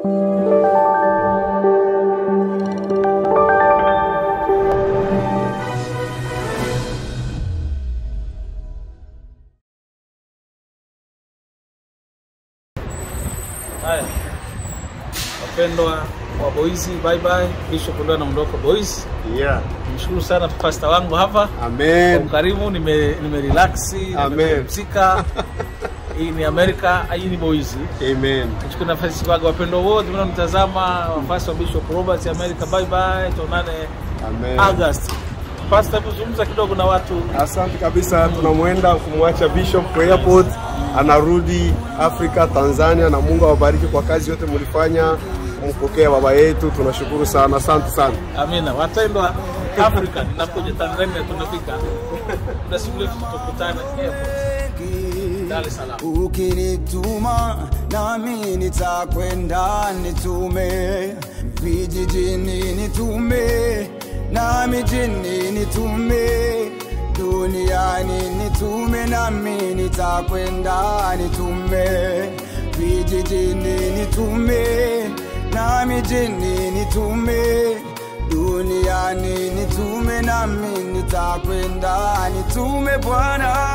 Haya, wapendwa wa Boys, bye bye. Bishop ndio anaondoka Boys. Yeah. Nimshukuru sana pasta wangu hapa kwa Amen. ukarimu, nime nime relax, Amen. nimepumzika. Hii ni Amerika, hii ni Boys. Amen. Nichukue nafasi kwa wapendwa wote mnaonitazama, wafasi wa Bishop Robert America, bye bye. Tuonane Amen. August. Pastor, kuzungumza kidogo na watu. Asante kabisa, tunamwenda kumwacha Bishop kwa airport, anarudi Afrika, Tanzania, na Mungu awabariki kwa kazi yote mlifanya kumpokea baba yetu. Tunashukuru sana, asante sana. Amina. Wapendwa Afrika, ninakuja Tanzania, tunafika muda si mrefu tutakutana airport. Dar es Salaam. Ukinituma nami nitakwenda, nitume vijijini, nitume na mijini, nitume duniani, nitume nami nitakwenda, nitume vijijini, nitume na mijini, nitume duniani, nitume nami nitakwenda, nitume Bwana